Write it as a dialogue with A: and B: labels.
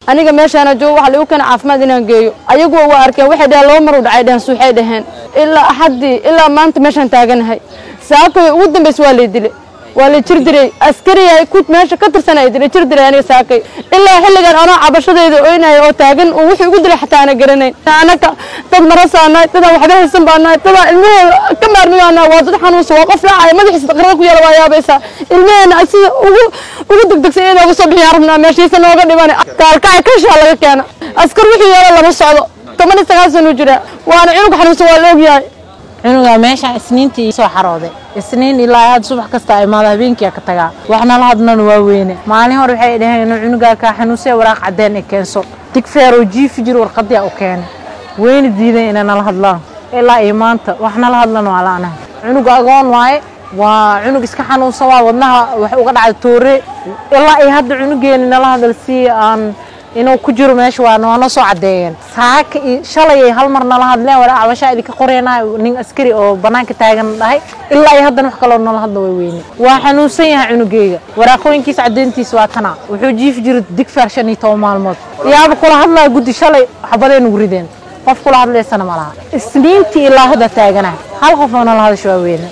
A: aniga meeshaana joogo waxa lagu keena caafimaad inaan geeyo ayagu waa arkeen waxay dhaheen laba mar u dhacay dhaheen suuxay dhaheen ilaa axaddii ilaa maanta meeshaan taaganahay saakay ugu dambaysa waa lay dilay waa la jir diray askariya ku meesha ka tirsan ay dilay jir diray aniga saakay ilaa xilligan anoo cabashadayda oynaya oo taagan oo wixii ugu dilay xataa ana garanayn anaka dad marasaanahay dadaan waxba haysan baanahay dadaan ilmahooda ka maarmiyaanahay waa dad xanuunsan waa qof raacaya madaxiisa taqrada ku yaala waa yaabaysaa ilmaheena sida ugu ugu degdegsan inay nooga soo bixiyaan rabnaa meeshiisa nooga dhiman kaalkacay kashaa laga keena askar wixii yeelo lama socdo toban iyo sagaal sano jira waana cunug xanuunsan waa la ogyahay
B: cunuga meeshaan isniintii soo xarooday isniin ilaa aad subax kasta imaado habeenkii ka tagaa waxna la hadlana waa weyne maalin hore waxay dhaheen inuu cunugaa kaa xanuunsay waraaq cadeen ay keenso digfeer oo jiifi jir warqadii u keenay weyna diiday inay nala hadlaan ilaa iyo maanta wax nala hadlan waa laanahay cunuga agoon waaye waa cunug iska xanuunsan waa wadnaha wax uga dhacay toore ilaa iyo hadda cunugeeni nala hadal si aan inuu ku jiro meesha waa noona soo cadeeyeen saaka iyo shalay ay hal mar nala hadleen wala cabashaa idinka qoreenaa nin askari oo banaanka taagan dhahay ilaa iyo haddana wax kaloo nala hadla way weyne waa xanuunsan yahay cunugeyga waraaqooyinkiisa cadeyntiisa waa kana wuxuu jiifi jiray digfaar shan iyo toban maalmood yaaba kula hadlaa guddi shalay xabadee nugu rideen qof kula hadlaysana ma laha isniintii ilaa hadda taaganaha hal qof oo nala hadasha waa weyne